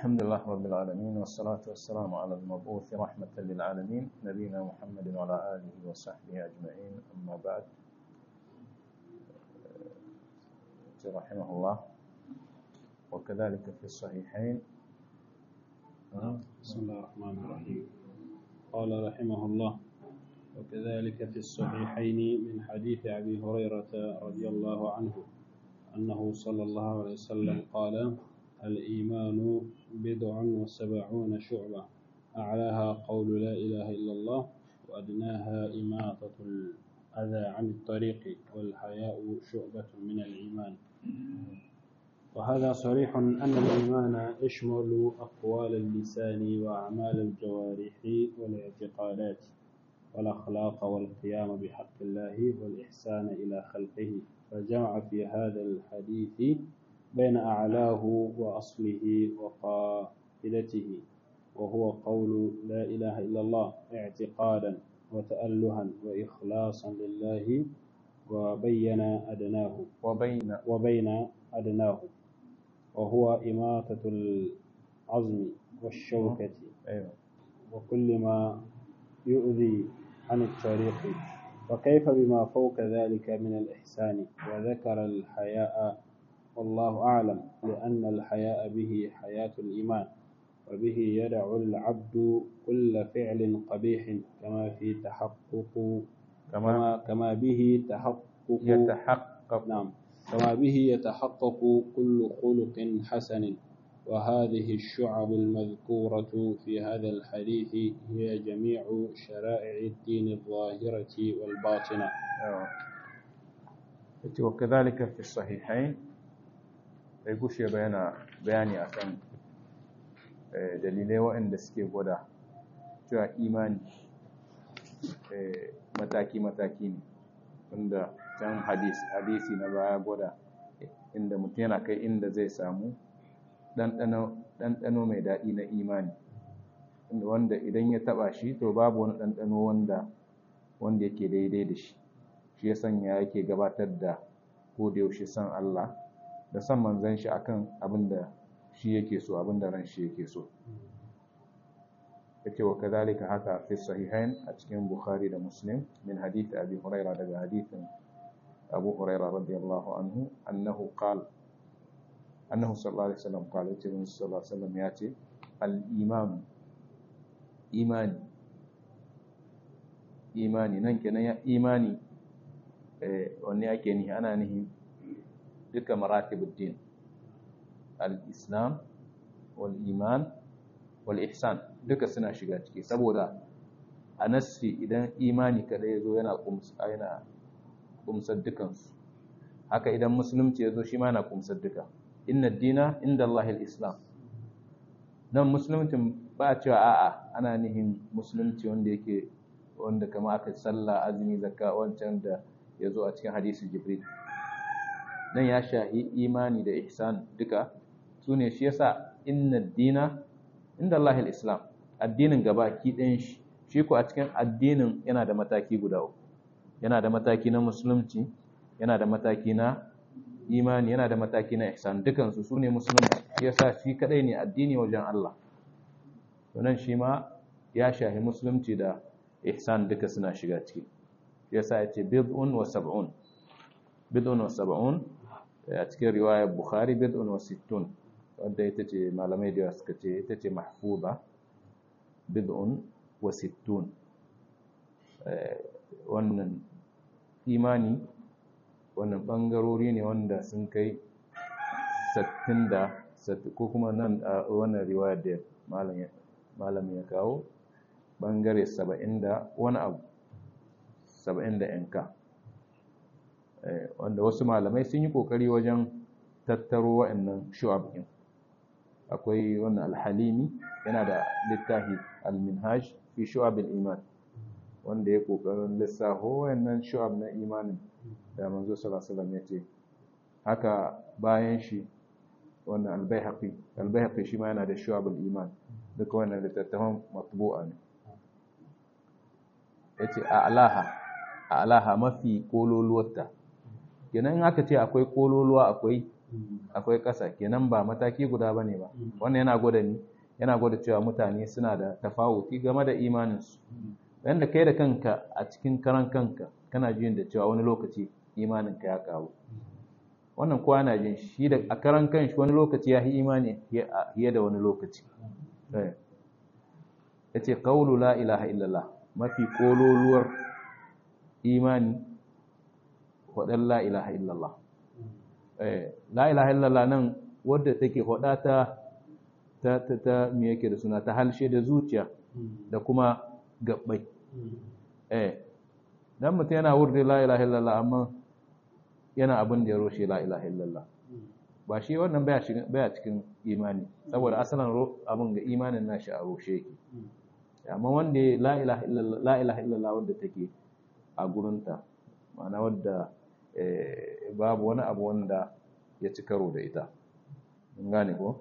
الحمد لله رب العالمين والصلاة والسلام على المبعوث رحمة للعالمين نبينا محمد وعلى آله وصحبه أجمعين أما بعد رحمه الله وكذلك في الصحيحين بسم الله الرحمن الرحيم قال رحمه الله وكذلك في الصحيحين من حديث أبي هريرة رضي الله عنه أنه صلى الله عليه وسلم قال الإيمان بضع وسبعون شعبة أعلاها قول لا إله إلا الله وأدناها إماطة الأذى عن الطريق والحياء شعبة من الإيمان وهذا صريح أن الإيمان يشمل أقوال اللسان وأعمال الجوارح والاعتقادات والأخلاق والقيام بحق الله والإحسان إلى خلقه فجمع في هذا الحديث بين أعلاه وأصله وقائدته وهو قول لا إله إلا الله اعتقادا وتألها وإخلاصا لله وبين أدناه وبين وبين أدناه وهو إماتة العظم والشوكة أيوة وكل ما يؤذي عن الطريق وكيف بما فوق ذلك من الإحسان وذكر الحياء والله أعلم لأن الحياء به حياة الإيمان وبه يدع العبد كل فعل قبيح كما في تحقق كما كما, كما به تحقق يتحقق نعم كما به يتحقق كل خلق حسن وهذه الشعب المذكورة في هذا الحديث هي جميع شرائع الدين الظاهرة والباطنة أيوة. yace wa kadhalika fi sahihain bai gushe ba yana bayani akan eh, dalilai waɗanda suke gwada cewa imani eh, mataki-mataki ne wanda can hadisi hadisi na baya gwada inda mutum yana kai inda zai samu ɗanɗano mai daɗi na imani wanda idan ya taɓa shi to babu wani ɗanɗano wanda wanda yake daidai da shi shi ya sanya yake gabatar da ko da yaushe san Allah da san manzon shi akan abin da shi yake so abin da ran shi yake so yace wa kadhalika haka fi sahihain a cikin Bukhari da Muslim min hadith Abi Hurairah daga hadithin Abu Hurairah radiyallahu anhu annahu qala annahu sallallahu alaihi wasallam qala yace sallallahu alaihi wasallam yace al-iman imani imani nan kenan ya imani wanne ake nihi ana nihi duka maratibuddin al-islam wal iman wal ihsan duka suna shiga ciki saboda a nassi idan imani kada ya zo yana yana kumsar dukansu haka idan musulunci ya zo shi ma yana kumsar duka inna dina inda Allah islam nan musuluncin ba a cewa a'a ana nihin musulunci wanda yake wanda kama aka sallah azumi zakka wancan da ya zo a cikin hadisi jibril nan ya shahi imani da ihsan duka su ne shi yasa inna dina inda Allah islam addinin gaba ki ɗayan shi shi ko a cikin addinin yana da mataki guda uku yana da mataki na musulunci yana da mataki na imani yana da mataki na ihsan dukansu su ne musulunci shi yasa shi kadai ne addini wajen Allah to nan shi ma ya shahi musulunci da ihsan duka suna shiga ciki yasa ya ce bid'un wa sab'un bid'un wa sab'un a cikin riwayar bukhari bid'un wa sittun wadda ita ce malamai da suka ce ita ce mahfuza bid'un wa sittun wannan imani wannan bangarori ne wanda sun kai sattin da ko kuma nan a wannan riwayar da malam ya kawo bangare saba'in da wani abu saba'in da yanka wanda wasu malamai sun yi kokari wajen tattaro wa'annan shu'ab ɗin akwai wannan alhalimi yana da littafi alminhaj fi shu'ab iman wanda ya kokarin lissafo wa'annan shu'ab na imanin da manzo sallallahu alaihi wasallam yace haka bayan shi wannan albayhaqi albayhaqi shi ma yana da shu'ab iman duka wannan littattafan matbu'a ne yace a'laha a'laha mafi kololuwarta kenan in aka ce akwai kololuwa akwai akwai ƙasa kenan ba mataki guda bane ba wannan yana gwada ni yana gwada cewa mutane suna da tafawuti game da imaninsu yanda kai da kanka a cikin karan kanka kana jin da cewa wani lokaci imaninka ya karu wannan kowa na jin shi da a karan kanshi wani lokaci ya yi imani fiye da wani lokaci ya ce ƙaulu la ilaha illallah mafi ƙololuwar imani waɗan la ilaha illallah la ilaha illallah nan wadda take waɗa ta ta ta ta me yake da suna ta halshe da zuciya da kuma gabbai eh dan mutum yana wurde la ilaha illallah amma yana abin da ya roshe la ilaha illallah ba shi wannan baya cikin baya cikin imani saboda asalin abin ga imanin nashi a roshe yake amma wanda la ilaha illallah la ilaha illallah wanda take a gurinta ma'ana wadda babu wani abu wanda ya ci karo da ita gane ko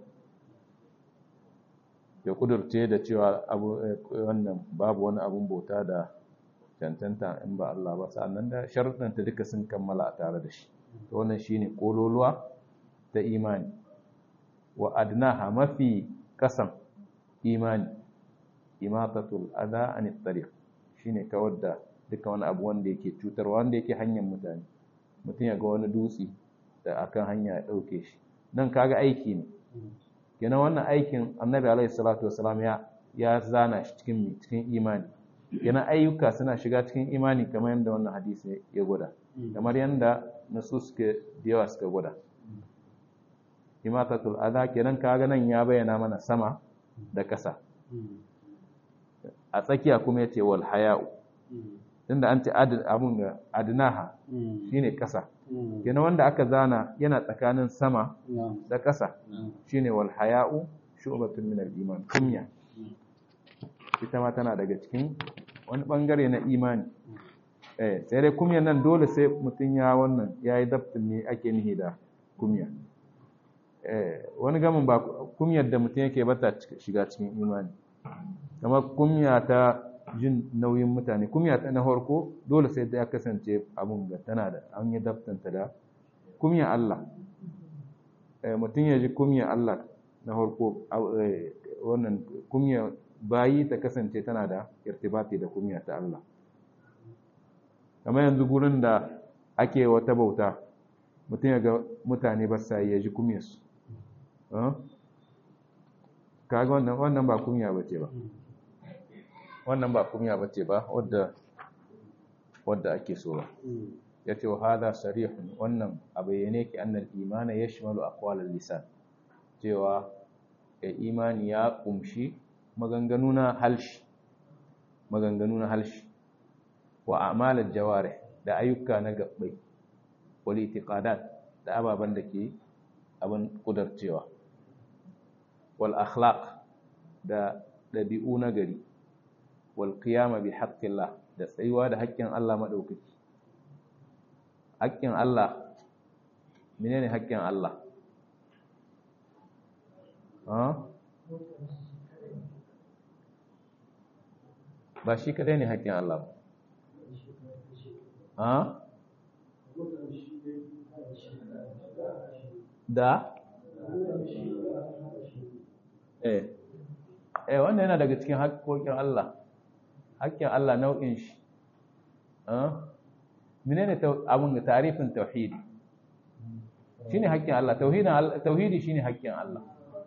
ya kudurce da cewa abu wannan babu wani abun bauta da cancanta in ba Allah ba sannan da sharuɗanta duka sun kammala a tare da shi to wannan shine kololuwa ta imani wa adnaha mafi kasan imani imatatul adha anit tariq shine kawar da duka wani abu wanda yake cutarwa wanda yake hanyar mutane mutum ya ga wani dutse da akan hanya ya dauke shi nan kaga aiki ne kenan wannan aikin annabi alaihi salatu wasalam ya ya zana shi cikin cikin imani kenan ayyuka suna shiga cikin imani kamar yadda wannan hadisi ya gwada kamar yadda nasu suke da yawa suka gwada imatatul adha kenan kaga nan ya bayyana mana sama da ƙasa a tsakiya kuma yace wal haya'u tunda an ce abun ga adnaha shine ƙasa kenan wanda aka zana yana tsakanin sama da ƙasa shine wal haya'u shu'batun min al-iman kunya ita ma tana daga cikin wani bangare na imani eh sai dai kumyan nan dole sai mutun ya wannan yayi dabtin ne ake nihi da kumya eh wani gamin ba kumyar da mutun yake bata shiga cikin imani kamar kumya ta jin nauyin mutane kumya ta na farko dole sai ta kasance abun ga tana da an yi daftanta da kumya Allah mutum ya ji kumya Allah na farko wannan kumya bayi ta kasance tana da irtibati da kumya ta Allah kamar yanzu gurin da ake wata bauta mutum ya ga mutane ba sa ya ji kumyarsu kaga wannan wannan ba kumya ba ce ba wannan ba kumya ba ce ba wadda wadda ake so ba ya ce wa hada sarihun wannan a bayyane ki annal imana ya shimalu aqwalal lisan cewa ya imani ya kumshi maganganu na halshi maganganu na halshi wa a'malal jawarih da ayyuka na gabbai wal itiqadat da ababan da ke abin kudarcewa wal akhlaq da dabi'u na gari walƙiyama bi haƙƙillah da tsayuwa da haƙƙin Allah maɗaukaki haƙƙin Allah menene haƙƙin Allah ba shi kadai ne haƙƙin Allah ba da eh eh wannan yana daga cikin haƙƙoƙin Allah haƙƙin Allah nau'in shi menene abun da tarifin tauhidi shine haƙƙin Allah tauhidin tauhidi shine haƙƙin Allah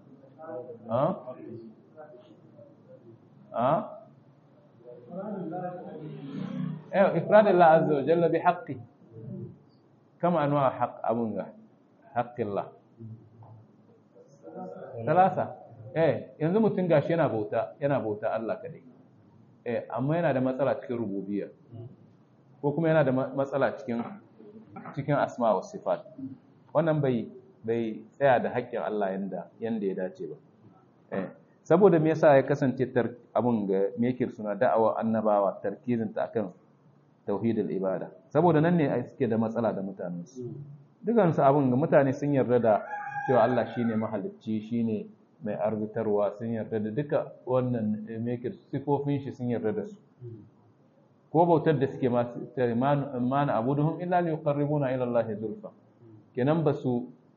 eh ifrad Allah azza wa jalla bi haqqi kama anwa haqq abun ga haqqi Allah talasa eh yanzu mutum gashi yana bauta yana bauta Allah kadai eh amma yana da matsala cikin rububiyya ko kuma yana da matsala cikin cikin asma wa sifat wannan bai bai tsaya da haƙƙin Allah yanda yanda ya dace ba eh saboda me yasa ya kasance tar abun ga me yake suna da'awa annabawa tarkizin ta akan tauhidul ibada saboda nan ne suke da matsala da mutanen su dukan su abun ga mutane sun yarda da cewa Allah shine mahalicci shine mai arzitarwa sun yarda da duka wannan mekir sifofin shi sun yarda da su ko bautar da suke masu mana abuduhum illa li yuqarribuna ila Allah zulfa kenan ba su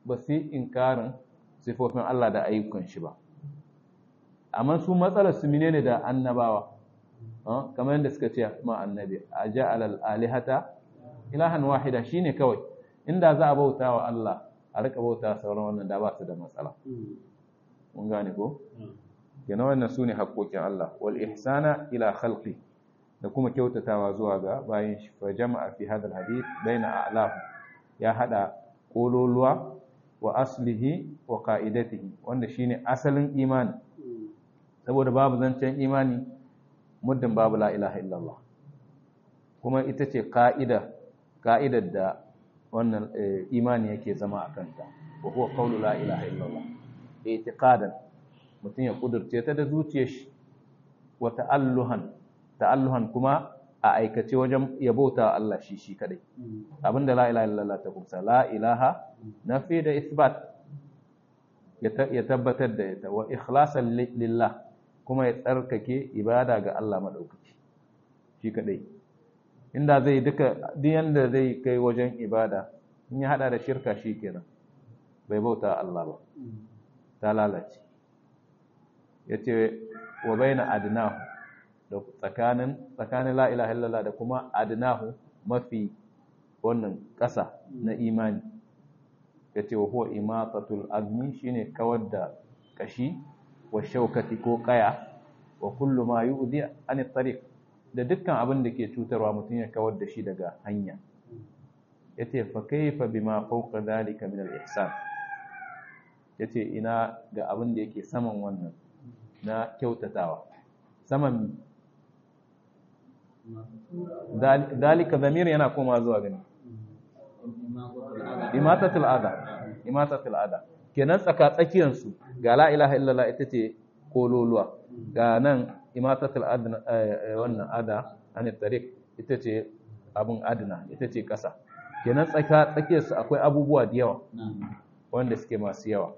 ba su inkarin sifofin Allah da ayyukan shi ba amma su matsalar su menene da annabawa kamar yadda suka ce ma annabi a ja'alal alihata ilahan wahida shine kawai inda za a bauta wa Allah a rika bauta sauran wannan da ba su da matsala mun gane ko kenan wannan su ne haƙoƙin Allah wal ihsana ila khalqi da kuma kyautatawa zuwa ga bayan shi fa jama'a fi hadha hadith baina a'lam ya hada kololuwa wa aslihi wa qa'idatihi wanda shine asalin imani saboda babu zancen imani muddin babu la ilaha illallah kuma ita ce ka'ida ka'idar da wannan imani yake zama a kanta wa huwa qawlu la ilaha illallah i'tiqadan mutum ya kudurce ta da zuciyar shi wa ta'alluhan ta'alluhan kuma a aikace wajen yabota Allah shi shi kadai abinda la ilaha illallah ta kumsa la ilaha nafi da isbat ya tabbatar da ita wa ikhlasan lillah kuma ya tsarkake ibada ga Allah madaukaki shi kadai inda zai duka duk yanda zai kai wajen ibada in ya hada da shirka shi kenan bai bauta Allah ba ta lalace yace wa baina adnahu da tsakanin tsakanin la ilaha illallah da kuma adnahu mafi wannan ƙasa na imani yace wa huwa imatatul azmi shine kawar da kashi wa shaukati ko kaya wa kullu ma yu'di an tariq da dukkan abin da ke cutarwa mutum ya kawar da shi daga hanya yace fa kayfa bima fawqa dhalika min al-ihsan yace ina ga abin da yake saman wannan na kyautatawa saman dalika zamir yana koma zuwa gani imatatul adha imatatul adha kenan tsaka tsakiyar su ga la ilaha illallah ita ce kololuwa ga nan imatatul adna wannan ada an tariq ita ce abun adna ita ce kasa kenan tsaka tsakiyar su akwai abubuwa da yawa wanda suke masu yawa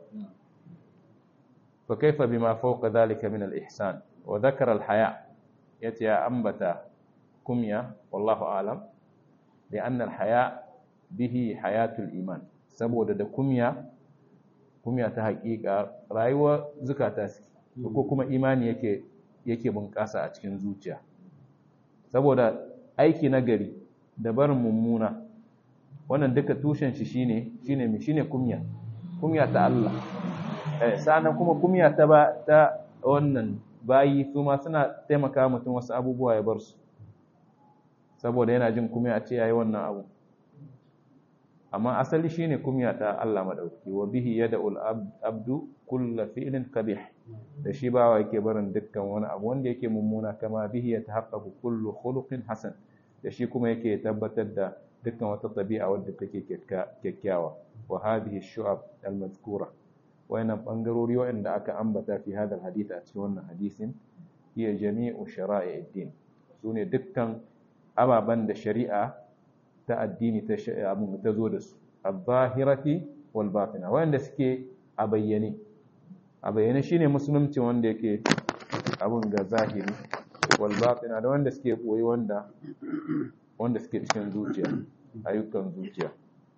fa kaifa bima fawqa dhalika min al-ihsan wa dhakara al-haya yace ya ambata kumya wallahu alam لأن الحياء به حياة الإيمان saboda da kumya kumya ta haƙiƙa rayuwar zukata suke ko kuma imani yake yake bunƙasa a cikin zuciya saboda aiki na gari da barin mummuna wannan duka tushen shi shine shine mi shine kumya kumya ta Allah eh sanan kuma kumya ta ba ta wannan bayi su ma suna taimaka mutum wasu abubuwa ya bar su saboda yana jin kumya a ce yayi wannan abu amma asali shine kumya ta Allah madauki wa bihi yad'ul abdu kull fi'lin qabih da shi bawa yake barin dukkan wani abu wanda yake mummuna kama bihi yatahaqqaqu kullu khuluqin hasan da shi kuma yake tabbatar da dukkan wata tabi'a wadda take kyakkyawa wa hadhihi shu'ab al-mazkura wayannan bangarori wanda aka ambata fi hadal hadith a cikin wannan hadisin hiya jami'u shara'i'id din sune dukkan ababan da shari'a ta addini ta abin ta zo da su al-zahirati wal batina wanda suke a bayyane a bayyane shine musulunci wanda yake abin ga zahiri wal batina da wanda suke boye wanda wanda suke cikin zuciya ayyukan zuciya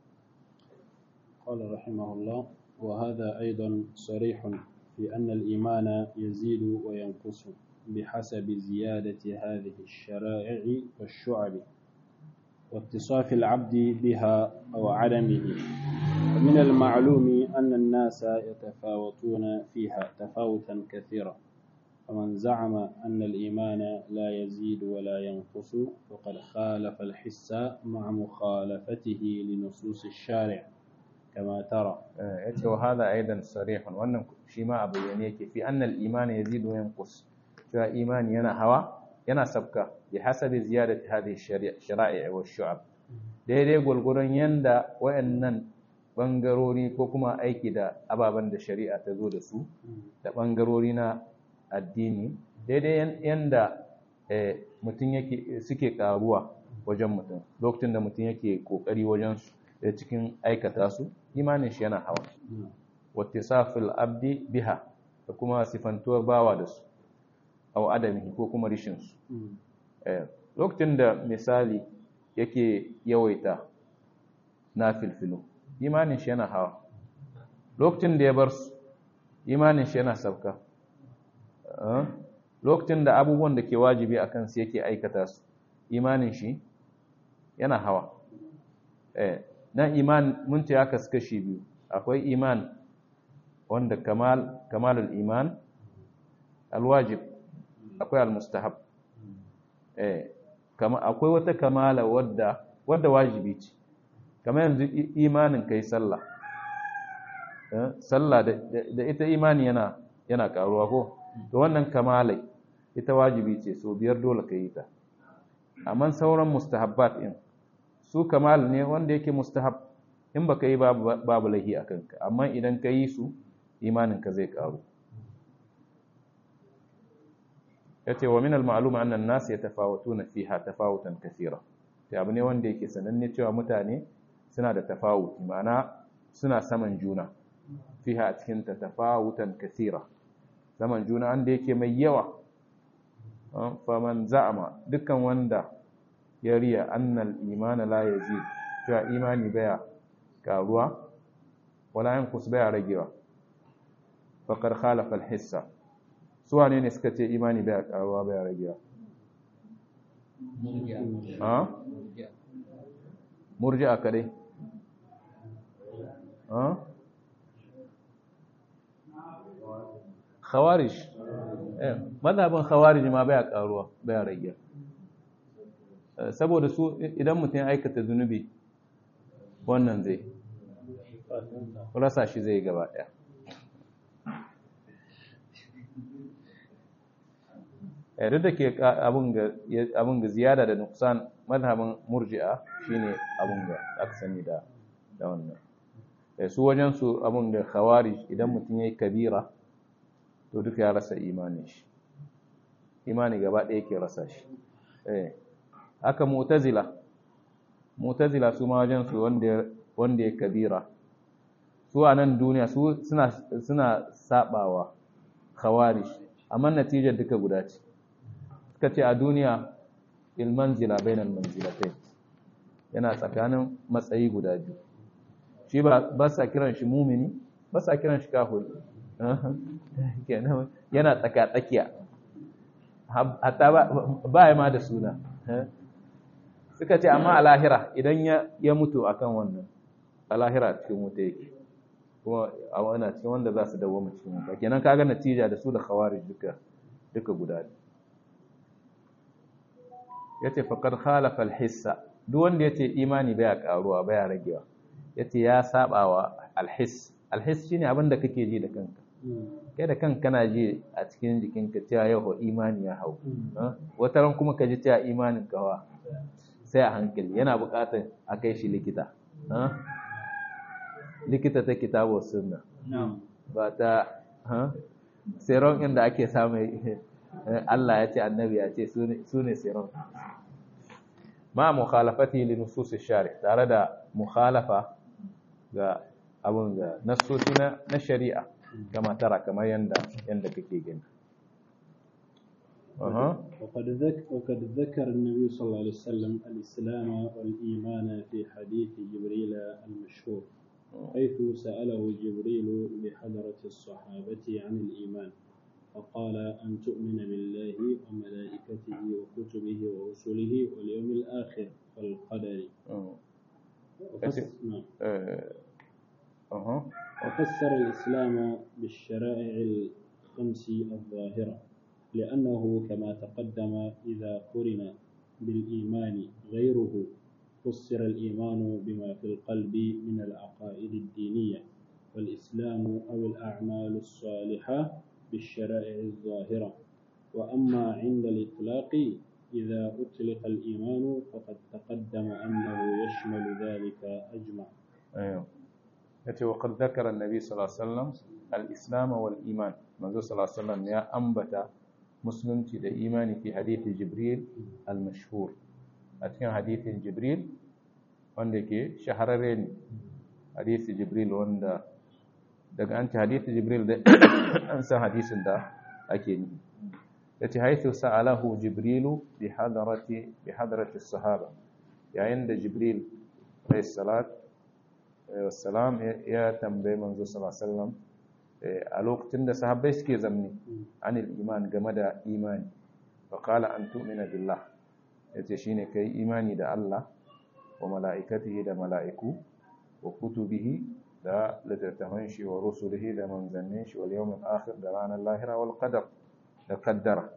قال رحمه الله وهذا أيضا صريح في أن الإيمان يزيد وينقص بحسب زيادة هذه الشرائع والشعب واتصاف العبد بها أو عدمه ومن المعلوم أن الناس يتفاوتون فيها تفاوتا كثيرا فمن زعم أن الإيمان لا يزيد ولا ينقص فقد خالف الحس مع مخالفته لنصوص الشارع كما ترى yace wa hada aidan sarihun wannan shi ma abu ne yake fi annal iman yazidu wa yanqus cewa imani yana hawa yana sabka bi hasabi ziyadati hadhihi shara'i wa shu'ab daidai gulgurun yanda wayannan bangarori ko kuma aiki da ababen da shari'a ta zo da su da bangarori na addini daidai yanda mutum yake suke karuwa wajen mutum lokacin da mutum yake kokari wajen su da cikin aikata su imanin shi yana hawa wattisafil abdi biha da kuma sifantuwar bawa da su aw adamihi ko kuma rishin su lokacin da misali yake yawaita na filfilo imanin shi yana hawa lokacin da ya bar su imanin shi yana sabka lokacin da abubuwan da ke wajibi a kansu yake aikata su imanin shi yana hawa nan iman mun ce aka suka shi biyu akwai iman wanda kamal kamalul iman alwajib akwai almustahab eh kama akwai wata kamala wadda wadda wajibi ce kamar yanzu imanin kai sallah sallah da ita imani yana yana karuwa ko to wannan kamalai ita wajibi ce so biyar dole ka yi ta amma sauran mustahabbat din su kamal ne wanda yake mustahab in baka yi babu lahi a kanka amma idan ka yi su imaninka zai karu yace wa min al-ma'lum anna an-nas yatafawatuna fiha tafawutan kathira sai abu ne wanda yake sananne cewa mutane suna da tafawuti ma'ana suna saman juna fiha a cikin ta tafawutan kathira saman juna wanda yake mai yawa faman za'ama dukkan wanda ya riya annal imana la yazid cewa imani baya karuwa wala yanqus baya ragewa faqad khalafa al-hissa su wane ne suka ce imani baya karuwa baya ragewa ha murji'a kadai ha khawarij eh madhaban khawarij ma baya karuwa baya ragewa saboda su idan mutum ya aikata zunubi wannan zai rasa shi zai gaba daya duk da ke abin ga ziyada da nuksan madhabin murji'a shine abin ga aka sani da da wannan su wajen su abin ga khawarij idan mutum yayi kabira to duka ya rasa imanin shi imani gaba ɗaya ke rasa shi eh haka mu'tazila mu'tazila su ma wajen su wanda wanda ya kabira su a nan duniya su suna suna sabawa khawarij amma natijar duka guda ce suka ce a duniya ilmanzila bainal manzilatain yana tsakanin matsayi guda biyu shi ba ba sa kiran shi mumini ba sa kiran shi kafir yana tsaka tsakiya hatta ba ya ma da suna suka ce amma a lahira idan ya mutu akan wannan a lahira cikin wuta yake kuma a wana cikin wanda za su dawo cikin wuta kenan kaga natija da su da khawarij duka duka guda ne yace faqad khalafa al-hissa duk wanda yace imani baya karuwa baya ragewa yace ya sabawa al-hiss al-hiss shine abin da kake ji da kanka kai da kanka kana ji a cikin jikinka cewa yau imani ya hau wata ran kuma ka ji cewa imanin kawa sai a hankali yana buƙatar a kai shi likita likita ta kitabu sunna ba ta seron inda ake samu Allah ya ce annabi ya ce su ne seron ma mukhalafati li nusus shari tare da mukhalafa ga abun ga nasosi na shari'a kama tara kamar yanda yanda kake gani أه. وقد ذكر وقد ذكر النبي صلى الله عليه وسلم الإسلام والإيمان في حديث جبريل المشهور حيث سأله جبريل بحضرة الصحابة عن الإيمان فقال أن تؤمن بالله وملائكته وكتبه ورسله واليوم الآخر والقدر أه. وفسر الإسلام بالشرائع الخمس الظاهرة لأنه كما تقدم إذا قرن بالإيمان غيره فسر الإيمان بما في القلب من العقائد الدينية والإسلام أو الأعمال الصالحة بالشرائع الظاهرة وأما عند الإطلاق إذا أطلق الإيمان فقد تقدم أنه يشمل ذلك أجمع أيوه وقد ذكر النبي صلى الله عليه وسلم الإسلام والإيمان منذ صلى الله عليه وسلم يا أنبت musulunci da imani fi hadithi jibril al-mashhur a cikin hadithin jibril wanda ke shahararre ne hadithi jibril wanda daga an ci hadithi jibril da an san hadisin da ake ni ya ce haithu sa'alahu jibrilu bi hadarati bi hadarati sahaba yayin da jibril alayhi salat wassalam ya tambaye manzo sallallahu alaihi wasallam a lokacin da sahabbai suke zamni anil iman game da imani fa qala an tu'mina billah yace shine kai imani da Allah wa mala'ikatihi da mala'iku wa kutubihi da littattafan shi wa rusulihi da manzannin shi wal yawmil akhir da ranar lahira wal qadar da qaddara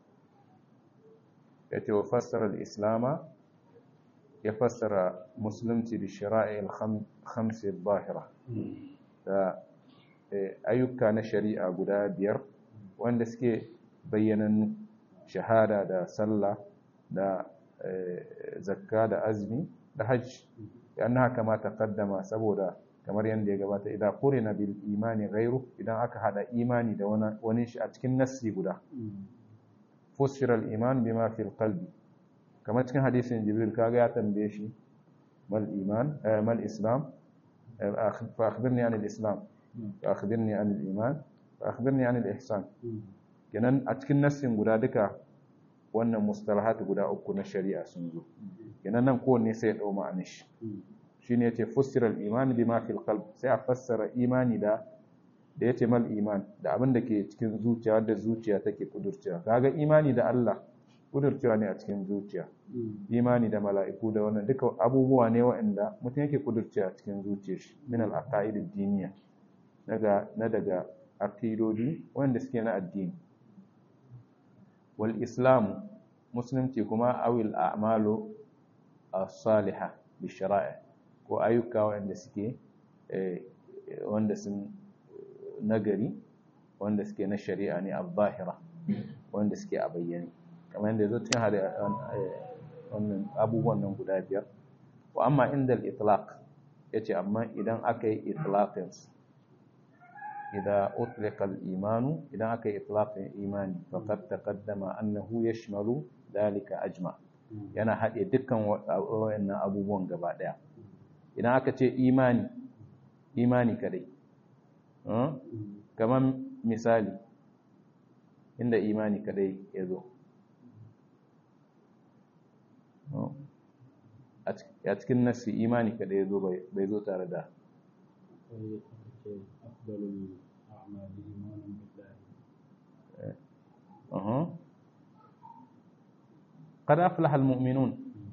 yace wa fassara al-islama ya fassara musulunci da shara'i al-khamsi al-zahira da ayyuka na shari'a guda biyar wanda suke bayyanannu shahada da sallah da zakka da azmi da hajj yana haka ma taqaddama saboda kamar yadda ya gabata idan qurina bil imani ghairu idan aka hada imani da wani shi a cikin nassi guda fusira al iman bima fil qalbi kamar cikin hadisin jibril kaga ya tambaye shi mal iman mal islam fa akhbirni an al islam fa akhbirni an al iman fa akhbirni an al ihsan kenan a cikin nassin guda duka wannan mustalahat guda uku na shari'a sun zo kenan nan kowanne sai ya dau ma'anar shi shine yace fussira al-iman bima fil qalb sai a fassara imani da da yace mal iman da abin da ke cikin zuciya wanda zuciya take kudurcewa kaga imani da Allah kudurcewa ne a cikin zuciya imani da mala'iku da wannan duka abubuwa ne waɗanda mutum yake kudurcewa a cikin zuciyar shi min al-aqaid ad-diniya daga na daga aqidodi wanda suke na addini wal islamu musulunci kuma awil a'malu as-salihah bi shara'i ko ayyuka wanda suke wanda sun nagari wanda suke na shari'a ne al-zahira wanda suke a bayyane kamar yadda zo cikin hada wannan abubuwan nan guda biyar wa amma inda al-itlaq yace amma idan aka yi itlaqin إذا أطلق الإيمان إذا أكي إطلاق الإيمان فقد تقدم أنه يشمل ذلك أجمع yana haɗe dukkan waɗannan abubuwan gaba ɗaya idan aka ce imani imani kadai kamar misali inda imani kadai ya zo a cikin nasi imani kadai ya zo bai zo tare da أفضل الأعمال إيمان بالله أه. قد أفلح المؤمنون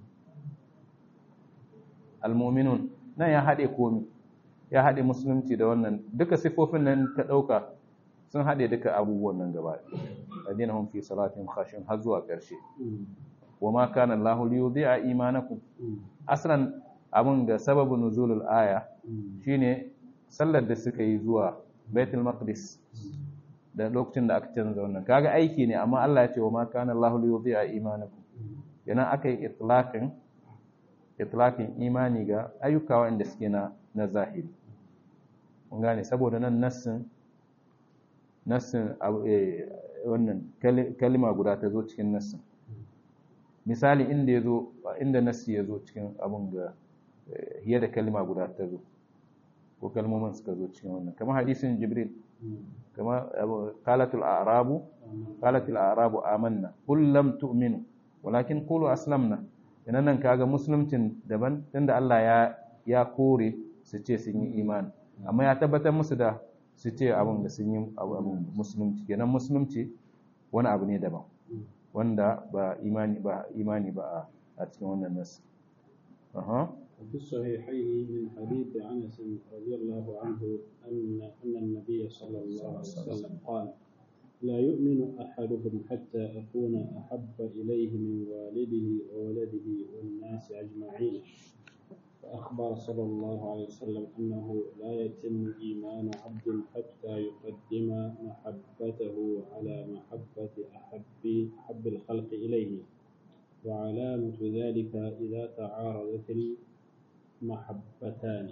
المؤمنون na ya haɗe komi ya haɗe musulunci da wannan duka sifofin nan ka ɗauka sun haɗe duka abubuwan nan gaba adina hum fi salatin khashin har zuwa ƙarshe wa ma kana Allahu li yudhi'a imanakum aslan abun ga sababin nuzulul aya shine sallar da suka yi zuwa Baitul Maqdis da lokacin da aka canza wannan kaga aiki ne amma Allah ya ce wa ma kana Allahu li yudhi'a imanakum yana aka yi itlaqin itlaqin imani ga ayyuka wanda suke na na zahiri mun gane saboda nan nassin nassin wannan kalima guda ta zo cikin nassin misali inda yazo inda nassi yazo cikin abun ga hiya da kalima guda ta zo ko kalmomin suka zo cikin wannan kamar hadisin jibril kama qalatul a'rabu qalatul a'rabu amanna qul lam tu'minu walakin qulu aslamna idan nan kaga musuluncin daban tunda Allah ya ya kore su ce sun yi imani amma ya tabbatar musu da su ce abin da sun yi abin musulunci kenan musulunci wani abu ne daban wanda ba imani ba imani ba a cikin wannan nasu aha وفي الصحيحين من حديث انس رضي الله عنه ان ان النبي صلى الله عليه وسلم قال لا يؤمن احدكم حتى اكون احب اليه من والده وولده والناس اجمعين فاخبر صلى الله عليه وسلم انه لا يتم ايمان عبد حتى يقدم محبته على محبه احب احب الخلق اليه وعلامه ذلك اذا تعارضت محبتان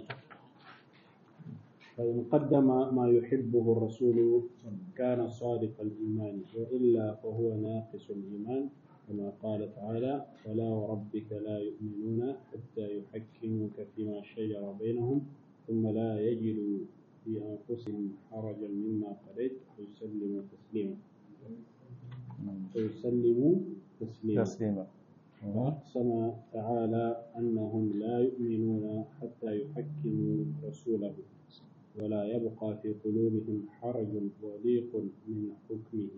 فإن قدم ما يحبه الرسول كان صادق الإيمان وإلا فهو ناقص الإيمان كما قال تعالى فلا وربك لا يؤمنون حتى يحكموك فيما شجر بينهم ثم لا يجدوا في أنفسهم حرجا مما قضيت ويسلموا تسليما ويسلموا تسليما تسليما وأقسم تعالى أنهم لا يؤمنون حتى يحكموا رسوله ولا يبقى في قلوبهم حرج وضيق من حكمه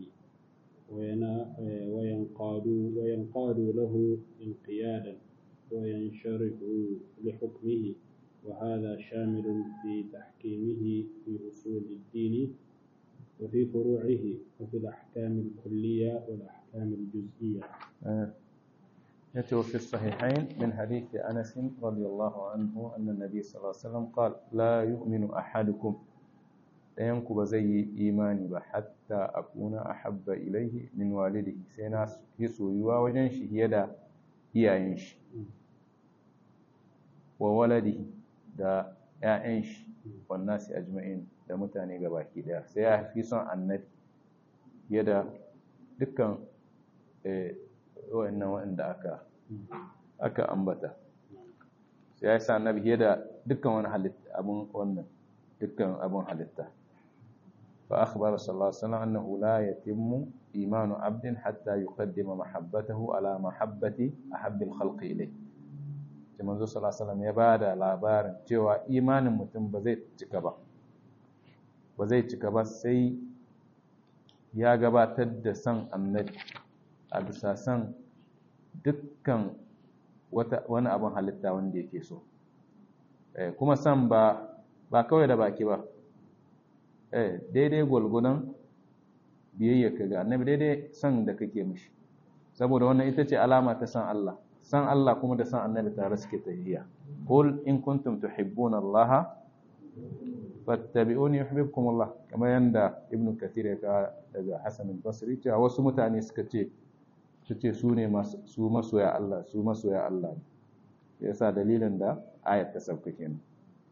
وينقادوا وينقادوا له انقيادا وينشرحوا لحكمه وهذا شامل في تحكيمه في أصول الدين وفي فروعه وفي الأحكام الكلية والأحكام الجزئية يأتي في الصحيحين من حديث أنس رضي الله عنه أن النبي صلى الله عليه وسلم قال لا يؤمن أحدكم ɗayanku ba zai yi imani ba hatta akuna ahabba ilaihi min walidihi sai na yi soyuwa wajen shi fiye da iyayen shi wa waladihi da 'ya'yan shi wannan su ajma'in da mutane gabaki daya sai ya fi son annabi fiye da dukkan wa'annan waɗanda aka aka ambata sai ya sa annabi fiye da dukkan wani halitta abun wannan dukkan abun halitta fa akhbara sallallahu alaihi wasallam annahu la yatimmu imanu abdin hatta yuqaddima mahabbatahu ala mahabbati ahabbil khalqi ilayhi sai manzo sallallahu alaihi wasallam ya bada labarin cewa imanin mutum ba zai cika ba ba zai cika ba sai ya gabatar da san annabi a bisa san dukkan wani abin halitta wanda yake so kuma san ba ba kawai da baki ba daidai gwalgwadon biyayya ka ga annabi daidai san da kake mishi saboda wannan ita ce alama ta san Allah san Allah kuma da san annabi tare suke tafiya qul in kuntum tuhibbuna Allah fattabi'uni yuhibbukum Allah kamar yanda ibn kathir ya ka daga Hassan al-Basri cewa wasu mutane suka ce su ce su ne su masoya Allah su masoya Allah yasa dalilin da ayat ta sauka kenan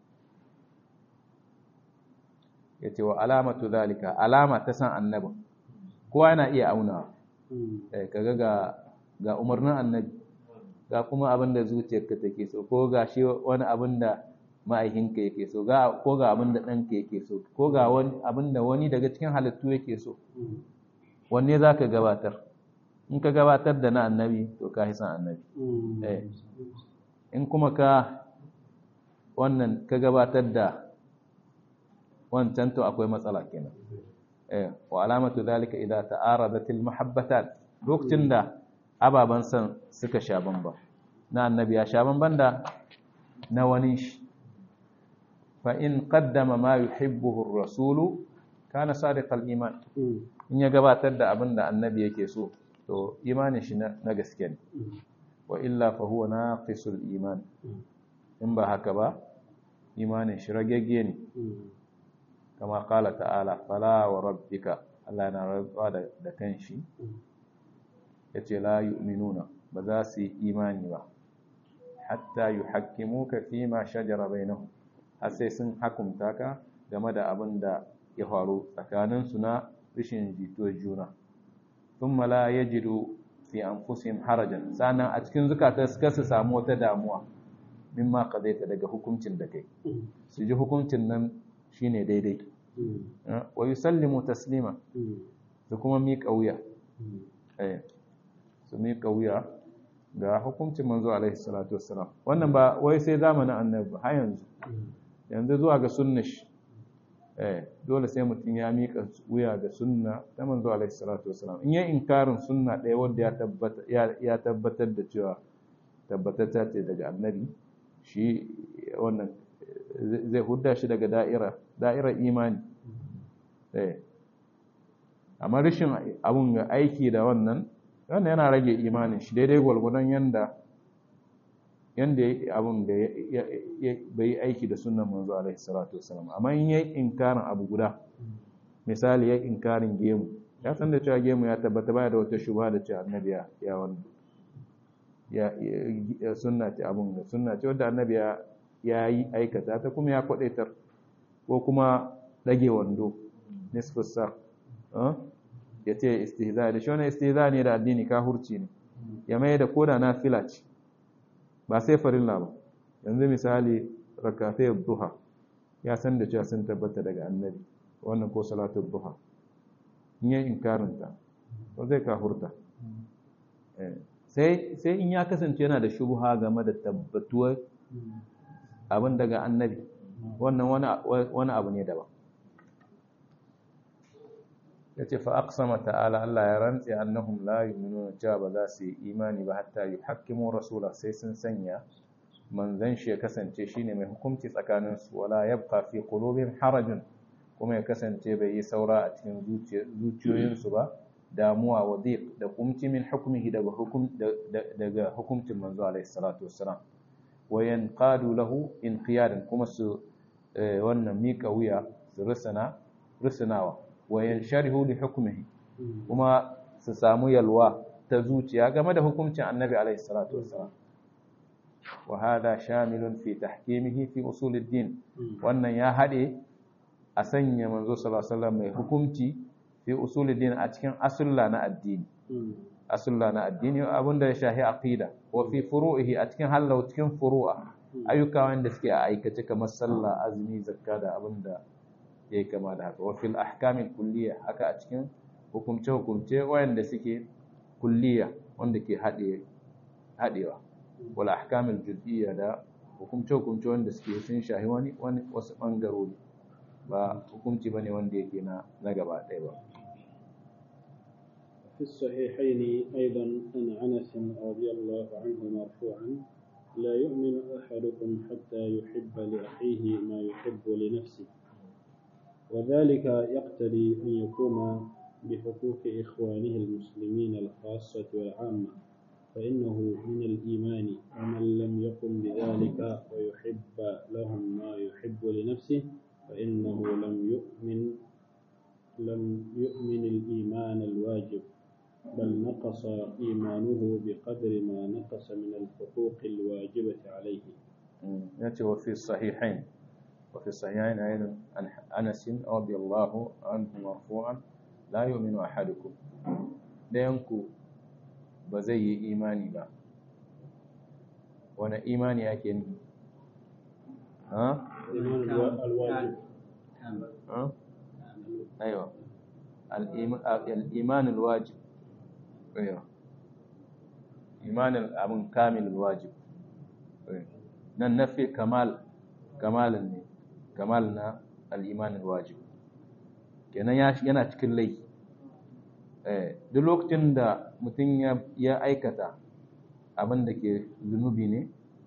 yace wa alamatu zalika alama ta san annabi kowa yana iya aunawa eh kaga ga ga umarnin annabi ga kuma abin da zuciyarka take so ko ga shi wani abin da ma'aikinka yake so ko ga abin da ɗanka yake so ko ga abin da wani daga cikin halittu yake so wanne za ka gabatar in ka gabatar da na annabi to ka san annabi in kuma ka wannan ka gabatar da wancan to akwai matsala kenan wa alamatu zalika idza ta'aradatil mahabbatan lokacin da ababan san suka sha bamba na annabi ya sha bamban da na wani shi fa in qaddama ma yuhibbuhu ar-rasulu kana sadiqal iman in ya gabatar da abin da annabi yake so to imanin shi na gaske ne wa illa fa huwa naqisul iman in ba haka ba imanin shi ragegge ne kama qala ta'ala fala wa rabbika Allah yana rantsuwa da kanshi yace la yu'minuna ba za su yi imani ba hatta yuhakkimuka fi ma shajara bainahum har sai sun hakumta ka game da abin da ya faru tsakanin su na rishin jituwar juna thumma la yajidu fi anfusihim harajan sannan a cikin zukata suka su samu wata damuwa mimma qadaita daga hukuncin da kai su ji hukuncin nan shine daidai wa yusallimu taslima su kuma miƙa wuya su miƙa wuya ga hukuncin manzo alaihi salatu wassalam wannan ba wai sai zamanin annabi har yanzu yanzu zuwa ga sunna shi eh dole sai mutum ya miƙa wuya ga sunna ta manzo alaihi salatu wassalam in ya inkarin sunna ɗaya wanda ya tabbata ya tabbatar da cewa tabbatata ce daga annabi shi wannan zai hudda shi daga da'ira da'irar imani eh amma rashin abun ga aiki da wannan wannan yana rage imanin shi daidai gwalgwadon yanda yanda ya abun da bai yi aiki da sunan manzo alaihi salatu wasalam amma in yayi inkarin abu guda misali yayi inkarin gemu ya san da cewa gemu ya tabbata baya da wata shubha da cewa annabi ya wannan ya sunna ce abun da sunna ce wanda annabi ya ya yi aikata ta kuma ya kwadaitar ko kuma dage wando nisfus sa ya ce istihza da shi wani istihza ne da addini kahurci ne ya mai da koda na fila ce ba sai farilla ba yanzu misali rakatai duha ya san da cewa sun tabbata daga annabi wannan ko salatu duha in yi inkarinta ko zai kahurta sai sai in ya kasance yana da shubha game da tabbatuwar abin daga annabi wannan wani abu ne daban ya ce fa aqsama ta'ala Allah ya rantse annahum la yu'minuna cewa ba za su yi imani ba hatta yuhakkimu rasula sai sun sanya manzon shi ya kasance shine mai hukunci tsakanin su wala yabqa fi qulubihim harajun kuma ya kasance bai yi saura a cikin zuciyoyin su ba damuwa wa dhiq da kumci min hukmihi daga hukum daga hukuncin manzo alaihi salatu wassalam wa yanqadu lahu inqiyadan kuma su wannan mika wuya su rusana rusunawa wa yansharihu li hukmihi kuma su samu yalwa ta zuciya game da hukuncin annabi alaihi salatu wassalam wa hada shamilun fi tahkimihi fi usuluddin wannan ya hade a sanya manzo sallallahu alaihi wasallam mai hukunci fi usuluddin a cikin asulla na addini asulla na addini abinda ya shahi aqida wa fi furu'ihi a cikin hallau cikin furu'a ayyuka wanda suke a aikace kamar sallah azumi zakka da abinda yayi kama da haka wa fil ahkamil kulliya haka a cikin hukumce hukumce wanda suke kulliya wanda ke hade hadewa wal ahkamil juz'iyya da hukumce hukumce wanda suke sun shahi wani wani wasu bangarori ba hukunci bane wanda yake na na gaba ɗaya ba في الصحيحين أيضا عن أنس رضي الله عنه مرفوعا لا يؤمن أحدكم حتى يحب لأخيه ما يحب لنفسه وذلك يقتضي أن يقوم بحقوق إخوانه المسلمين الخاصة والعامة فإنه من الإيمان ومن لم يقم بذلك ويحب لهم ما يحب لنفسه فإنه لم يؤمن لم يؤمن الإيمان الواجب بل نقص إيمانه بقدر ما نقص من الحقوق الواجبة عليه يأتي وفي الصحيحين وفي الصحيحين أيضا عن أنس رضي الله عنه مرفوعا لا يؤمن أحدكم دينكو بزي إيماني با وانا إيماني أكين ها الإيمان الواجب ها أيوة الإيمان الواجب أيوة إيمان الأمن كامل الواجب nan nafi kamal kamalin ne kamal na al'imanin wajib kenan yana cikin laifi duk lokacin da mutum ya aikata abin da ke zunubi ne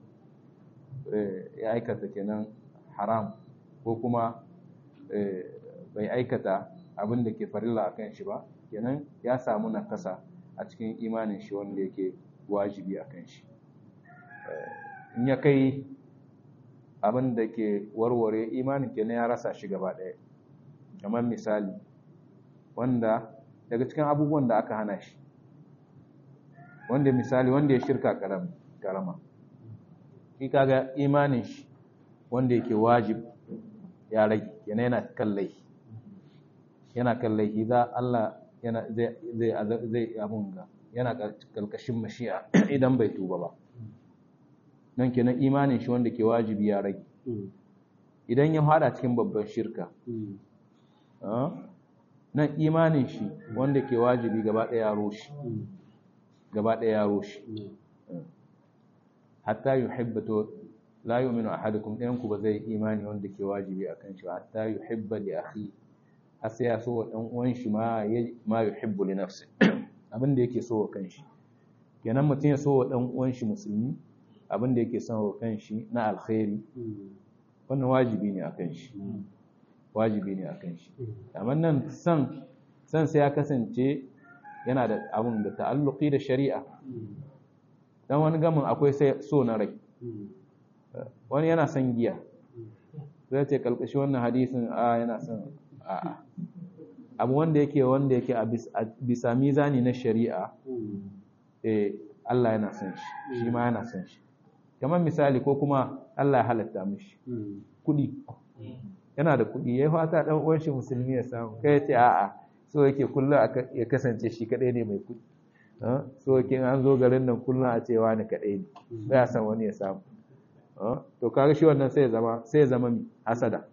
ya aikata kenan haram ko kuma bai aikata abin da ke farilla a kan shi ba kenan ya samu nakasa a cikin imanin shi wanda yake wajibi a kan shi in ya kai abin da ke warware imanin kenan ya rasa shi gaba ɗaya kamar misali wanda daga cikin abubuwan da aka hana shi wanda misali wanda ya shirka karama shi kaga imanin shi wanda yake wajib ya rage yana yana kallai yana kallai za Allah yana zai zai zai abun ga yana kalkashin mashi'a idan bai tuba ba nan kenan imanin shi wanda ke wajibi ya rage idan ya hada cikin babban shirka nan imanin shi wanda ke wajibi gaba ɗaya ya roshi gaba ɗaya ya roshi hatta yuhibbu la yu'minu ahadukum ɗayan ku ba zai imani wanda ke wajibi akan shi hatta yuhibba li akhi har sai ya so wa dan uwan shi ma ma yuhibbu li nafsi abin da yake so wa kanshi kenan mutum ya so wa dan uwan shi musulmi abin da yake son wa kanshi na alkhairi wannan wajibi ne akan shi wajibi ne akan shi amma nan san san sai ya kasance yana da abun da ta'alluqi da shari'a dan wani gamin akwai sai so na rai wani yana son giya zai ce kalkashi wannan hadisin a yana son a abu wanda yake wanda yake a bisa mizani na shari'a eh Allah yana son shi shi ma yana son shi kamar misali ko kuma Allah ya halatta mishi kudi yana da kudi yayi fata dan uwan shi musulmi ya samu kai ce a'a so yake kullum ya kasance shi kadai ne mai kudi so yake an zo garin nan kullum a ce wani kadai ne ba ya san wani ya samu to kaga shi wannan sai ya zama sai ya zama mi hasada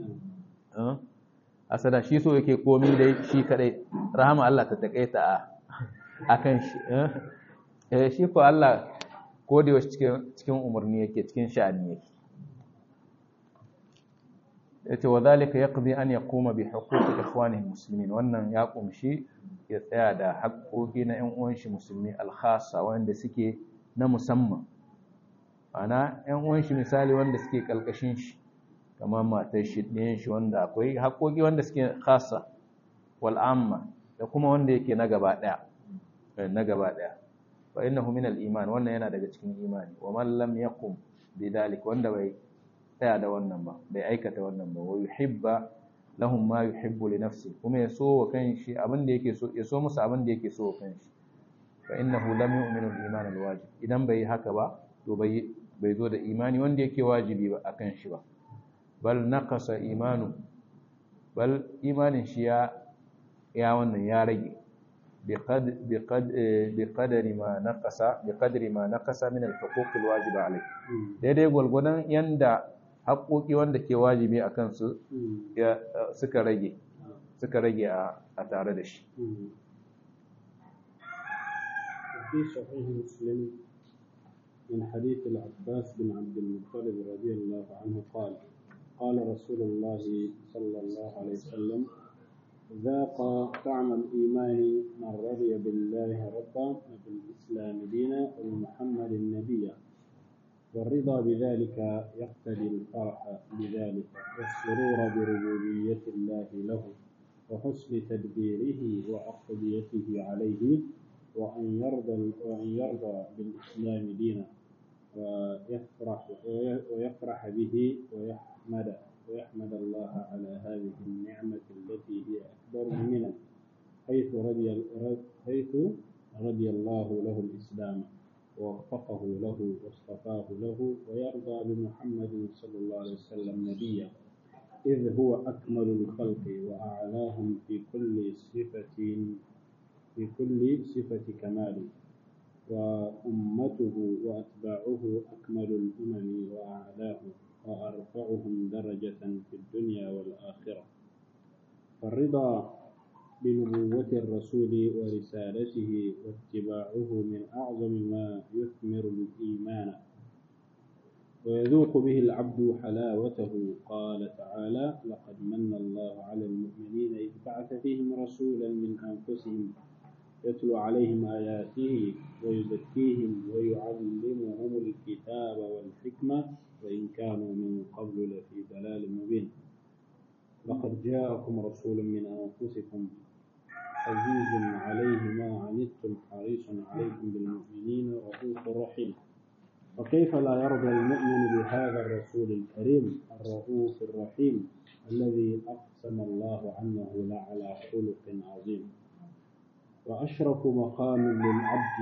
hasada shi so yake komi dai shi kadai rahama Allah ta takaita a akan shi eh shi ko Allah ko da yaushe cikin cikin umarni yake cikin sha'ani yake yace wa zalika yaqdi an yaquma bi huquqi ikhwanihi muslimin wannan ya kumshi ya tsaya da haƙoƙi na ƴan uwan shi musulmi al-khassa wanda suke na musamman ana ƴan uwan shi misali wanda suke kalkashin shi kamar matar shi ɗayan shi wanda akwai haƙoƙi wanda suke khassa wal amma da kuma wanda yake na gaba ɗaya na gaba ɗaya fa innahu min al-iman wannan yana daga cikin imani wa man lam yaqum bi dalik wanda bai tsaya da wannan ba bai aikata wannan ba wa yuhibba lahum ma yuhibbu li nafsi kuma ya so wa kanshi abin da yake so ya so musu abin da yake so wa kanshi fa innahu lam yu'minu al-iman al-wajib idan bai haka ba to bai bai zo da imani wanda yake wajibi ba akan shi ba bal naqasa imanu bal imanin shi ya ya wannan ya rage biqadari ma naqasa biqadri ma naqasa min al-huquq al-wajiba alayh daidai gulgudan yanda haƙoƙi wanda ke wajibi a kansu suka rage suka rage a tare da shi في صحيح مسلم من حديث العباس بن عبد المطلب رضي الله عنه قال قال رسول الله صلى الله عليه وسلم ذاق طعم الإيمان من رضي بالله ربا وبالإسلام دينا وبمحمد نبيا والرضا بذلك يقتضي الفرح بذلك والسرور بربوبية الله له وحسن تدبيره وعقديته عليه وأن يرضى وأن يرضى بالإسلام دينا ويفرح ويفرح به ويحمد ويحمد الله على هذه النعمة التي هي أكبر المنن حيث رضي حيث رضي الله له الإسلام ووفقه له واصطفاه له ويرضى بمحمد صلى الله عليه وسلم نبيا إذ هو أكمل الخلق وأعلاهم في كل صفة في كل صفة كمال وأمته وأتباعه أكمل الأمم وأعلاه وأرفعهم درجة في الدنيا والآخرة فالرضا بنبوة الرسول ورسالته واتباعه من أعظم ما يثمر الإيمان ويذوق به العبد حلاوته قال تعالى لقد من الله على المؤمنين إذ بعث فيهم رسولا من أنفسهم يتلو عليهم آياته ويزكيهم ويعلمهم الكتاب والحكمة وإن كانوا من قبل لفي ضلال مبين لقد جاءكم رسول من أنفسكم عزيز عليه ما عنتم حريص عليكم بالمؤمنين رؤوف رحيم وكيف لا يرضى المؤمن بهذا الرسول الكريم الرؤوف الرحيم الذي أقسم الله عنه لعلى خلق عظيم وأشرف مقام للعبد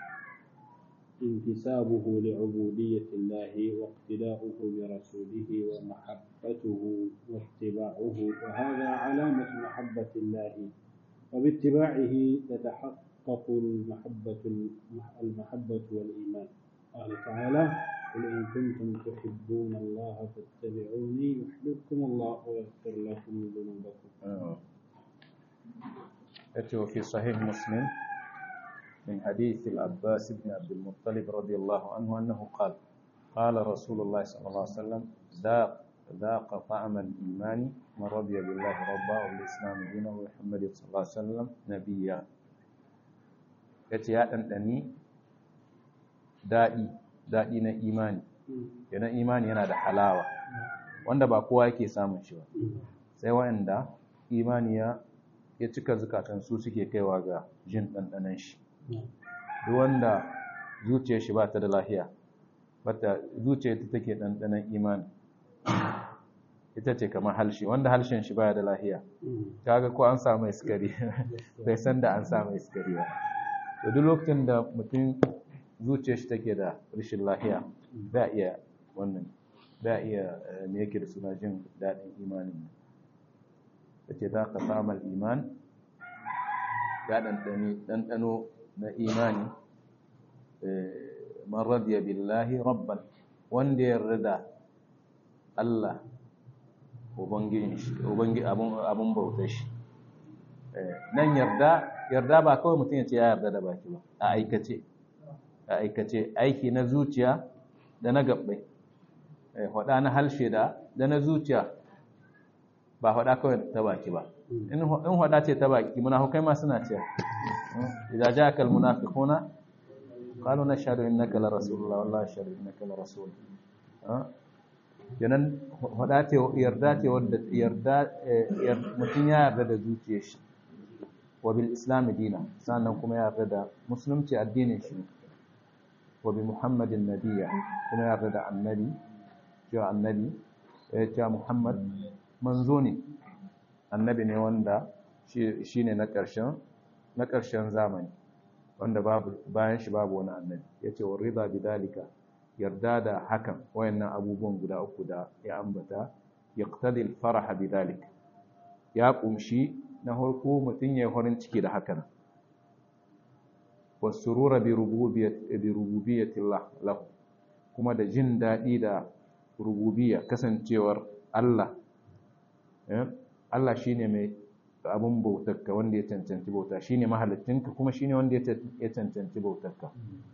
انتسابه لعبودية الله واقتداؤه برسوله ومحبته واتباعه وهذا علامة محبة الله وباتباعه تتحقق المحبة المحبة والإيمان قال تعالى قل إن كنتم تحبون الله فاتبعوني يحببكم الله ويغفر لكم ذنوبكم. يأتي في صحيح مسلم من حديث العباس بن عبد المطلب رضي الله عنه أنه قال قال رسول الله صلى الله عليه وسلم ذاق ذاق طعم الإيمان من رضي بالله ربا وبالإسلام دينا ومحمد صلى الله عليه وسلم نبيا yace ya ɗanɗani daɗi daɗi na imani yana imani yana da halawa wanda ba kowa yake samun shi ba sai waɗanda imani ya ya cika zukatan su suke kaiwa ga jin ɗanɗanan shi duk wanda zuciyar shi ba ta da lahiya bata zuciyar ta take ɗanɗanan imani ita ce kamar halshe wanda halshen shi baya da lahiya kaga ko an samu iskari bai san da an samu iskari ba to duk lokacin da mutum zuciyar shi take da rashin lahiya ba iya wannan ba iya me yake da suna jin daɗin imanin da ce za ka samu iman ya ɗanɗano na imani man radiya billahi rabban wanda ya rida Allah ubangiji abin bauta shi nan yarda yarda ba kawai mutum ya ce ya yarda da baki ba a aikace a aikace aiki na zuciya da na gabbai hada na halshe da da na zuciya ba hada kawai ta baki ba in hada ce ta baki munafukai ma suna cewa idza ja'aka almunafiquna qalu nashhadu innaka la rasulullah wallahi ashhadu innaka la rasul kenan hada ce yarda ce wanda yarda mutum ya yarda da zuciyar shi wa bil islam dina sannan kuma ya yarda da musulunci addinin shi wa bi muhammadin nabiyya kuma ya yarda da annabi cewa annabi ya ce muhammad manzo ne annabi ne wanda shi ne na ƙarshen na ƙarshen zamani wanda babu bayan shi babu wani annabi ya ce wa rida bidalika yarda da hakan wayannan abubuwan guda uku da ya ambata yaqtadi al-farah bidalika ya kumshi na farko mutum ya yi farin ciki da hakan wasurura bi rububiyyatillah lahu kuma da jin daɗi da rububiyya kasancewar Allah Allah shine mai abun bautarka wanda ya cancanci bauta shine mahalittinka kuma shine wanda ya cancanci bautarka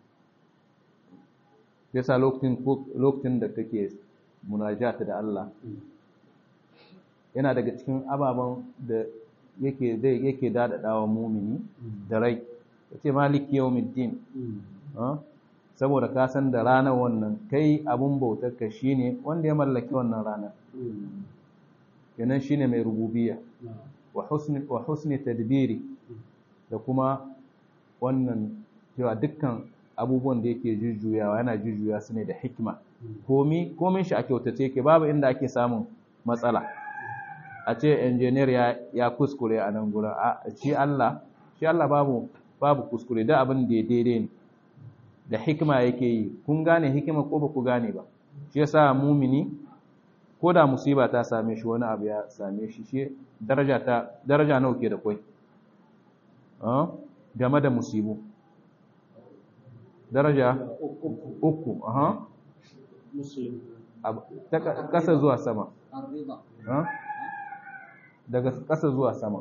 yasa lokacin lokacin da kake munajata da Allah yana daga cikin ababen da yake zai yake dadadawa mumini da rai yace maliki yawmiddin saboda ka san da ranar wannan kai abun bautarka shine wanda ya mallaki wannan ranar kenan shine mai rububiyya wa husni wa husni tadbiri da kuma wannan cewa dukkan abubuwan da yake jujjuyawa yana jujjuya su ne da hikima komi komin shi a kyautace yake babu inda ake samun matsala a ce engineer ya ya kuskure a nan gurin a shi Allah shi Allah babu babu kuskure da abin da ya daidai ne da hikima yake yi kun gane hikima ko ba ku gane ba shi yasa mumini ko da musiba ta same shi wani abu ya same shi shi daraja ta daraja nawa ke da kai game da musibu daraja uku aha ta kasa zuwa sama daga kasa zuwa sama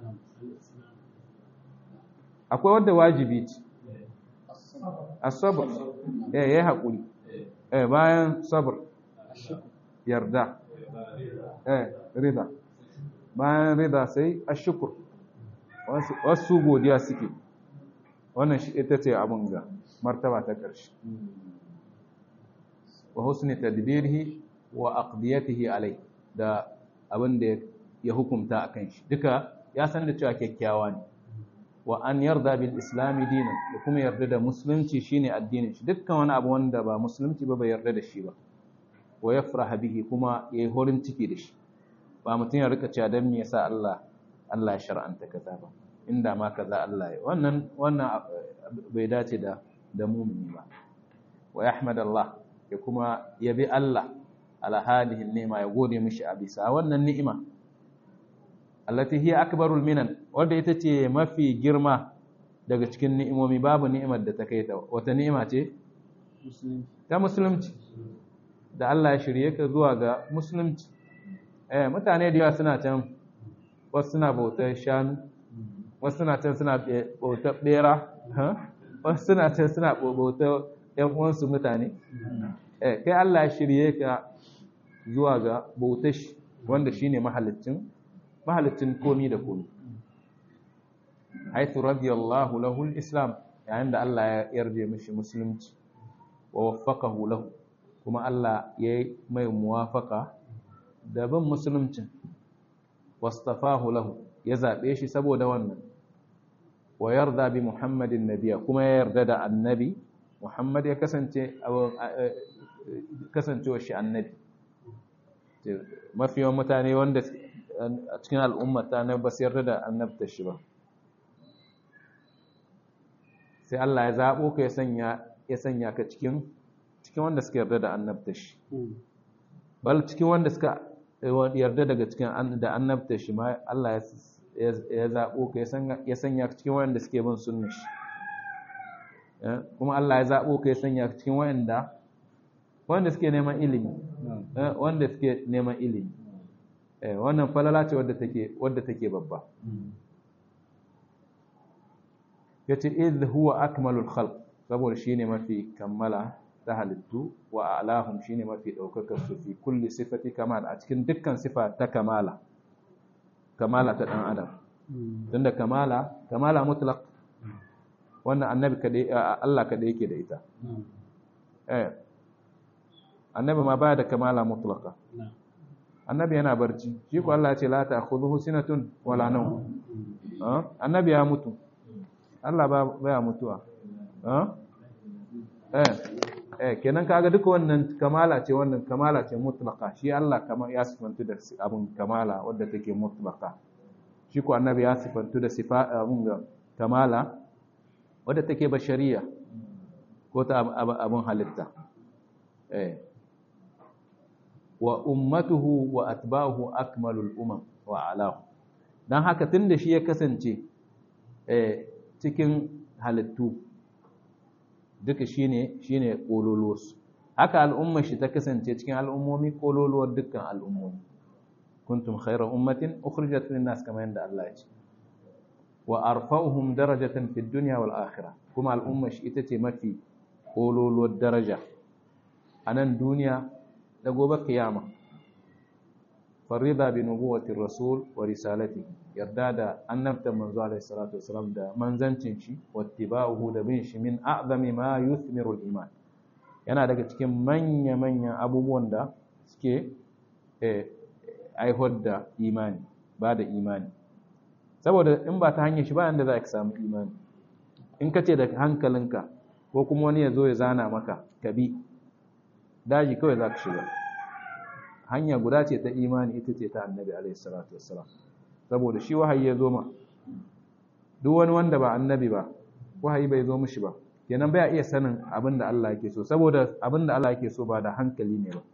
akwai wadda wajibi ce asabar eh yayi hakuri eh bayan sabr yarda eh rida bayan rida sai ashkur wasu wasu godiya suke wannan shi ita ce abun ga martaba ta ƙarshe wa husni tadbirihi wa aqdiyatihi alai da abin da ya hukunta akan shi duka ya san da cewa kyakkyawa ne wa an yarda bil islami dinan da kuma yarda da musulunci shine addinin shi dukkan wani abu wanda ba musulunci ba bai yarda da shi ba wa yafraha bihi kuma yayi horin ciki da shi ba mutum ya rika cewa dan me yasa Allah Allah ya shar'anta kaza ba inda ma kaza Allah ya wannan wannan bai dace da da mumini ba wa yahmad Allah ya kuma yabi Allah ala hadihi ni'ma ya gode mishi a bisa wannan ni'ima allati hiya akbarul minan wanda ita ce mafi girma daga cikin ni'imomi babu ni'imar da ta kai ta wata ni'ima ce ta musulunci da Allah ya shirye ka zuwa ga musulunci eh mutane da yawa suna can wasu suna bautar shanu wasu suna can suna bautar bera wasu suna can suna bautar yan uwansu mutane eh kai Allah ya shirye ka zuwa ga bautar shi wanda shine mahalicin mahalicin komi da komi haithu radiyallahu lahu al-islam yayin da Allah ya yarda mishi musulunci wa waffaqahu lahu kuma Allah ya yi mai muwafaka da bin musuluncin wastafahu lahu ya zabe shi saboda wannan wa yarda bi muhammadin nabiya kuma ya yarda da annabi muhammad ya kasance kasancewa shi annabi mafi yawan mutane wanda a cikin al'ummata na ba su yarda da annabta shi ba sai Allah ya zaɓo ka ya sanya ka cikin cikin wanda suka yarda da annabta shi bal cikin wanda suka yarda daga cikin da annabta shi ma Allah ya zaɓo ka ya sanya ka cikin wanda suke bin sunna shi kuma Allah ya zaɓo ka ya sanya ka cikin wanda wanda suke neman ilimi wanda suke neman ilimi wannan falala ce wadda take wadda take babba yace idh huwa akmalul khalq saboda shine mafi kammala ta halittu wa alahum shine mafi daukakar su fi kulli sifati kamal a cikin dukkan sifa ta kamala kamala ta dan adam tunda kamala kamala mutlaq wannan annabi kadai Allah kadai yake da ita eh annabi ma baya da kamala mutlaqa annabi yana barci shi ko Allah ya ce la ta'khudhuhu sinatun wala nawm annabi ya mutu Allah ba baya mutuwa eh eh kenan kaga duka wannan kamala ce wannan kamala ce mutlaqa shi Allah kamar ya sifantu da abun kamala wanda take mutlaqa shi ko annabi ya sifantu da sifa abun ga kamala wadda take bashariya ko ta abun halitta eh wa ummatuhu wa atba'uhu akmalul umam wa alahu dan haka tunda shi ya kasance eh cikin halittu duka shine shine kololuwarsu haka al'ummar shi ta kasance cikin al'ummomi kololuwar dukkan al'ummomi kuntum khayra ummatin ukhrijat lin-nas kama yanda Allah ya ce wa arfa'uhum darajatan fid dunya wal akhirah kuma al'ummar shi ita ce mafi kololuwar daraja a nan duniya da gobe kiyama farida bi nubuwati rasul wa risalati yarda da annabta manzo alaihi salatu wasalam da manzancin shi wattiba'uhu da bin shi min a'zami ma yuthmiru al-iman yana daga cikin manya manyan abubuwan da suke aihuwar da imani ba da imani saboda in ba ta hanyar shi ba yanda za ka samu imani in ka ce da hankalinka ko kuma wani ya zo ya zana maka ka bi daji kawai za ka shiga hanya guda ce ta imani ita ce ta annabi alaihi salatu wassalam saboda shi wahayi ya zo ma duk wani wanda ba annabi ba wahayi bai zo mishi ba kenan baya iya sanin abin da Allah yake so saboda abin da Allah yake so ba da hankali ne ba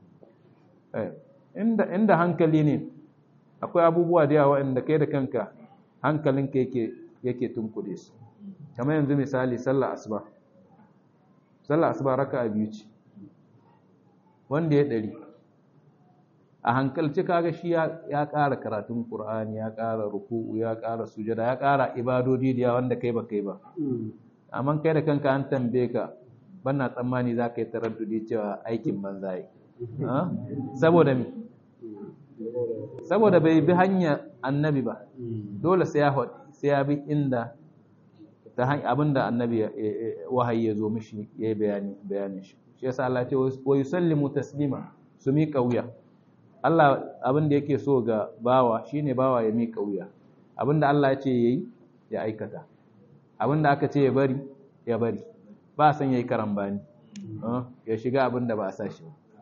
inda inda hankali ne akwai abubuwa da yawa inda kai da kanka hankalinka yake yake tunkuɗe su kamar yanzu misali sallah asuba sallah asuba raka'a biyu ce wanda ya ɗari a hankalci kaga shi ya ƙara karatun ƙur'ani ya ƙara ruku'u ya ƙara sujada ya ƙara ibadodi da wanda kai ba kai ba amma kai da kanka an tambaye ka bana tsammani za ka yi taraddudi cewa aikin banza yi saboda mi saboda bai bi hanya annabi ba dole sai ya sai ya bi inda ta hanyar abinda annabi wahayi ya zo mishi ya yi bayani bayanin shi shi yasa Allah ce wa yusallimu taslima su mi kauya Allah abin da yake so ga bawa shine bawa ya mi kauya abinda Allah ya ce yayi ya aikata abinda aka ce ya bari ya bari ba san yayi karambani ya shiga abinda ba a sa shi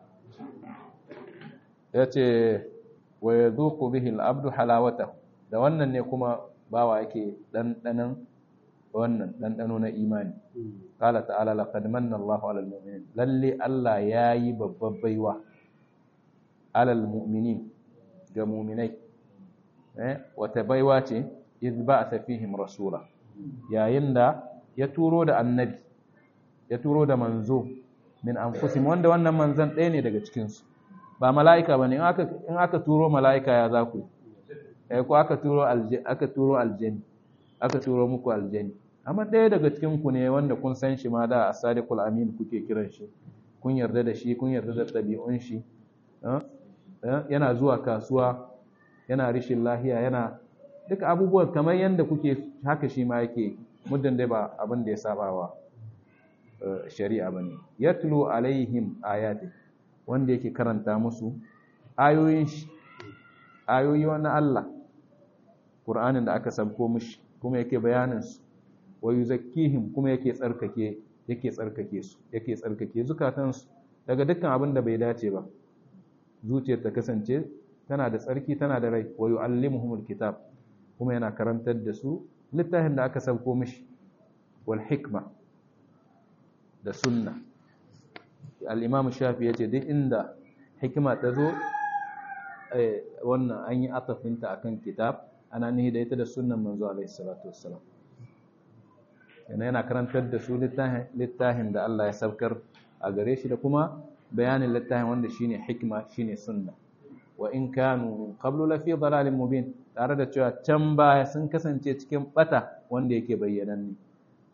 yace wa yadhuqu bihi al-abdu halawatahu da wannan ne kuma bawa yake dandanan wannan dandano na imani qala ta'ala laqad manna Allahu 'alal mu'minin lalle Allah yayi babbar baiwa 'alal mu'minin ga mu'minai eh wata baiwa ce iz ba'atha fihim rasula yayin da ya turo da annabi ya turo da manzo min anfusihim wanda wannan manzon ɗaya ne daga cikin su ba mala'ika bane in aka in aka turo mala'ika ya za ku eh ko aka turo aljanni aka turo aljanni aka turo muku aljanni amma ɗaya daga cikin ku ne wanda kun san shi ma da as-sadiqul amin kuke kiran shi kun yarda da shi kun yarda da ɗabi'un shi yana zuwa kasuwa yana rishin lahiya yana duka abubuwan kamar yadda kuke haka shi ma yake muddin dai ba abin da ya saba wa shari'a bane yatlu alaihim ayati wanda yake karanta musu ayoyin shi ayoyi na Allah Qur'anin da aka sabko mishi kuma yake bayanin su wa yuzakkihim kuma yake tsarkake yake tsarkake su yake tsarkake zukatan su daga dukkan abin da bai dace ba zuciyar ta kasance tana da tsarki tana da rai wa yu'allimuhumul kitab kuma yana karantar da su littafin da aka sauko mishi wal hikma da sunna al-imam shafi yace duk inda hikima ta zo wannan an yi atafinta akan kitab ana nihi da ita da sunnan manzo alaihi salatu wassalam yana yana karantar da su littafin da Allah ya saukar a gare shi da kuma bayanin littafin wanda shine hikma shine sunna wa in kanu min qablu la fi dalalin mubin tare da cewa can baya sun kasance cikin bata wanda yake bayyananne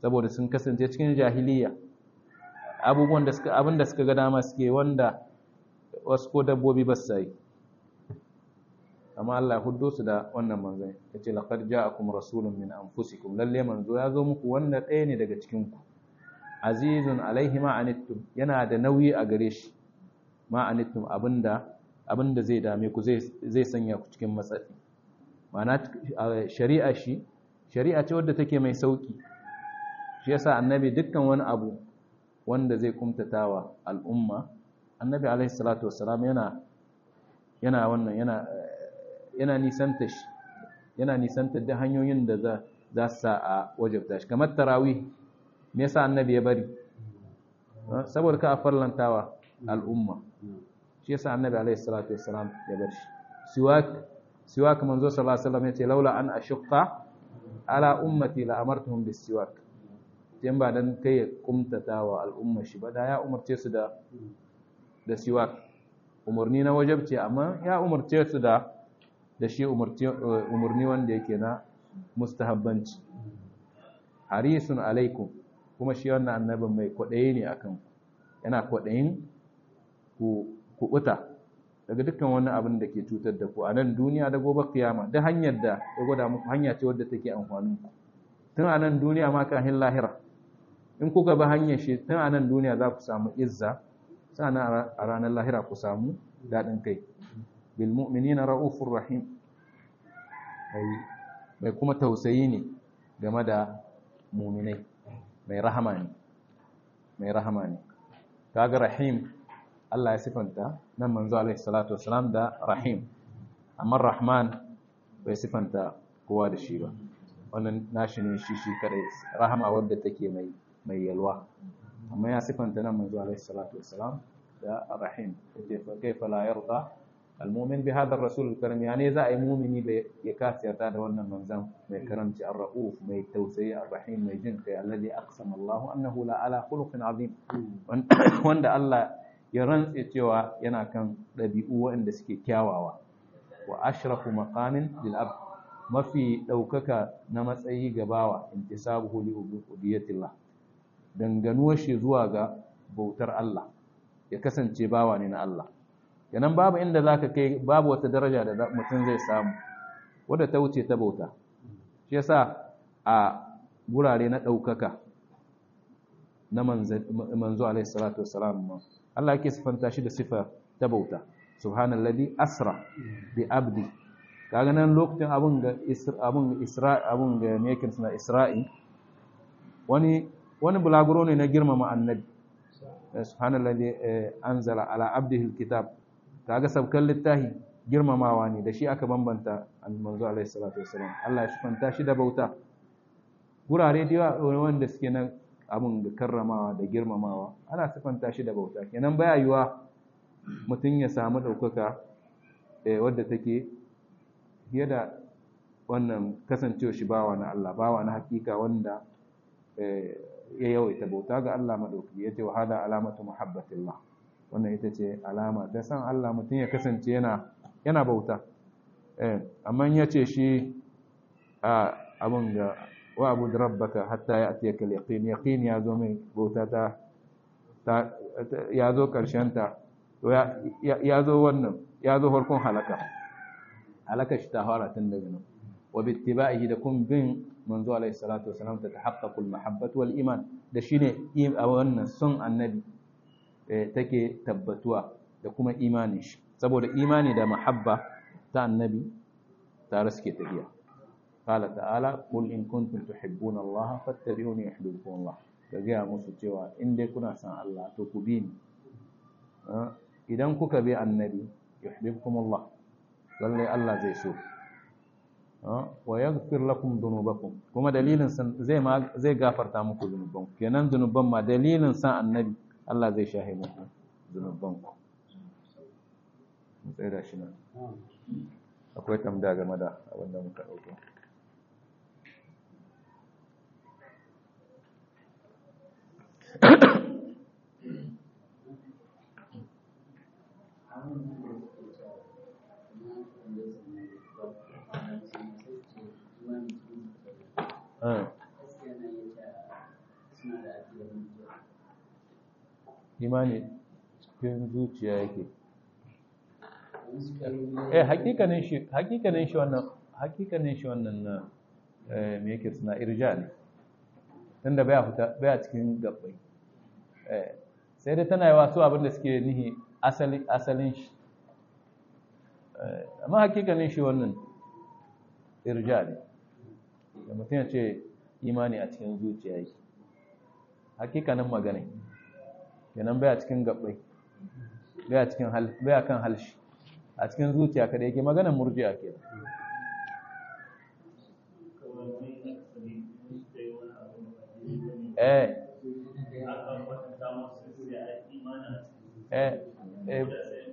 saboda sun kasance cikin jahiliya abubuwan da suka abin da suka ga dama suke wanda wasu ko dabbobi ba su yi amma Allah ya huddo su da wannan manzon yace laqad ja'akum rasulun min anfusikum lalle manzo ya zo muku wanda ɗaya ne daga cikin ku azizun alaihi ma anittum yana da nauyi a gare shi ma anittum abinda abinda zai dame ku zai zai sanya ku cikin matsatsi ma'ana shari'a shi shari'a ce wadda take mai sauki shi yasa annabi dukkan wani abu wanda zai kumtatawa al'umma annabi alaihi salatu wassalam yana yana wannan yana yana nisanta shi yana nisanta da hanyoyin da za za su sa a wajabta shi kamar tarawih me yasa annabi ya bari saboda ka farlantawa al'umma shi yasa annabi alaihi salatu wassalam ya bar shi siwak siwak manzo sallallahu alaihi wasallam yace laula an ashqa ala ummati la amartuhum bis siwak dan ba dan kai ya kumtatawa al'umma shi ba da ya umarce su da da siwak umarni na wajabci amma ya umarce su da da shi umarni wanda yake na mustahabbanci harisun alaikum kuma shi wannan annabin mai kwaɗayi ne akan yana kwaɗayin ku kuɓuta daga dukkan wani abin da ke cutar da ku a nan duniya da gobe kiyama da hanyar da ya gwada muku hanya ce wadda take amfanin ku tun a nan duniya ma kafin lahira in kuka bi hanyar shi tun a nan duniya za ku samu izza sannan a ranar lahira ku samu daɗin kai bil mu'minina ra'ufur rahim mai kuma tausayi ne game da muminai mai rahama ne mai rahama ne kaga rahim Allah ya sifanta nan manzo alaihi salatu wassalam da rahim amma rahman bai sifanta kowa da shi ba wannan nashi ne shi shi kadai rahama wadda take mai mai yalwa amma ya sifanta nan manzo alaihi salatu wassalam da rahim yace fa kaifa la yarda almumin bi hadha ar-rasul al-karim yani za ai mumini da ya kasiyata da wannan manzan mai karamci ar-rauf mai tausayi ar-rahim mai jin kai alladhi aqsama Allah annahu la ala khuluqin azim wanda Allah ya rantse cewa yana kan dabi'u waɗanda suke kyawawa wa ashrafu maqamin lil abd mafi daukaka na matsayi gabawa intisabuhu li ubudiyatillah danganuwar shi zuwa ga bautar Allah ya kasance bawa ne na Allah yanan babu inda za ka kai babu wata daraja da mutum zai samu wadda ta wuce ta bauta shi yasa a gurare na ɗaukaka na manzo alaihi salatu wassalam Allah yake sifanta shi da sifa ta bauta subhanallazi asra bi abdi kaga nan lokacin abun ga abun isra abun ga ne yake suna isra'i wani wani bulaguro ne na girmama annabi subhanallazi anzala ala abdihi alkitab kaga sabkan littahi girmamawa ne da shi aka bambanta manzo alaihi salatu wassalam Allah ya shifanta shi da bauta gurare da yawa wanda suke nan abun da karramawa da girmamawa ana sifanta shi da bauta kenan baya yiwa mutum ya samu ɗaukaka wadda take fiye da wannan kasancewa shi bawa na Allah bawa na hakika wanda ya yawaita bauta ga Allah maɗauki ya ce wa hada alamatu muhabbatillah wannan ita ce alama ta san Allah mutum ya kasance yana yana bauta amma ya ce shi a abin ga wa abu da rabbaka hatta ya atiya kal yaqin yaqin ya zo mai bauta ta ya zo karshen ta to ya zo wannan ya zo farkon halaka halaka shi ta fara tun daga nan wa bittiba'ihi da kun bin manzo alaihi salatu wasalam ta tahaqqaqul mahabbatu wal iman da shine a wannan son annabi take tabbatuwa da kuma imanin shi saboda imani da mahabba ta annabi tare suke tafiya qala ta'ala qul in kuntum tuhibbuna Allah fattabi'uni yuhibbukum Allah ka ga musu cewa in dai kuna san Allah to ku bi ni idan kuka bi annabi yuhibbukum Allah lalle Allah zai so wa yaghfir lakum dhunubakum kuma dalilin zai zai gafarta muku zunubanku kenan zunuban ma dalilin san annabi Allah zai shahe muku zunubanku mun tsaye da shi nan akwai tambaya game da abin da muka ɗauko imani cikin zuciya yake eh hakikanin shi hakikanin shi wannan hakikanin shi wannan na eh me yake suna irja ne tunda baya fita baya cikin gabbai eh sai dai tana yawa su abin da suke nihi asali asalin shi eh amma hakikanin shi wannan irja ne da mutum ya ce imani a cikin zuciya yake hakikanin magana kenan baya cikin gabbai baya cikin hal baya kan halshi a cikin zuciya kada yake maganar murji'a ke eh eh eh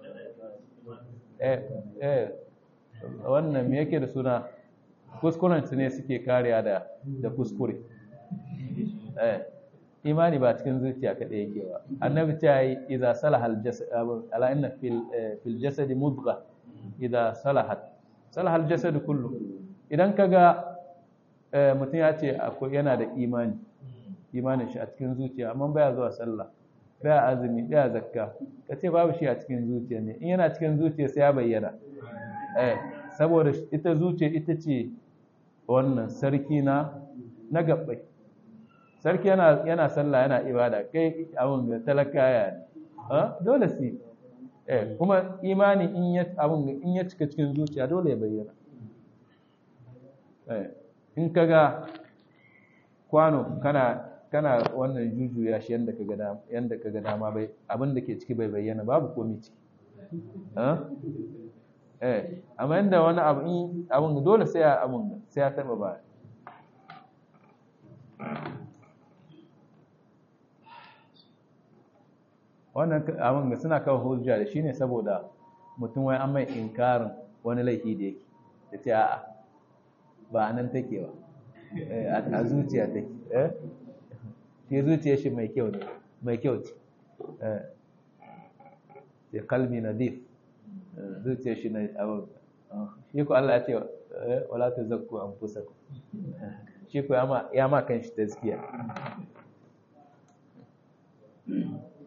eh eh wannan me yake da suna kuskuren su ne suke kariya da da kuskure eh imani ba cikin zuciya kaɗai yake ba annabi ta yi idza salaha al-jasad ala inna fil fil jasad mudgha idza salahat salaha al-jasad kullu idan kaga mutum ya ce akwai yana da imani imanin shi a cikin zuciya amma baya zuwa sallah baya azumi baya zakka kace babu shi a cikin zuciya ne in yana cikin zuciya sai ya bayyana eh saboda ita zuciya ita ce wannan sarki na na gabbai sarki yana yana sallah yana ibada kai abun da talakaya ne dole su eh kuma imani in ya abun in ya cika cikin zuciya dole ya bayyana eh in kaga kwano kana kana wannan jujuya shi yanda kaga dama yanda kaga dama bai abin da ke ciki bai bayyana babu komai ciki eh amma yanda wani abu in abun dole sai ya abun sai ya taba ba wannan abin suna kawo hujja da shi ne saboda mutum wai an mai inkarin wani laifi da yake da ce a'a ba a nan take ba a zuciya take shi zuciya shi mai kyau ne mai kyau ce ce kalmi na dif zuciya shi na abin shi ku Allah ya ce wala ta zakku an fusa shi ku ya ma kan shi tazkiya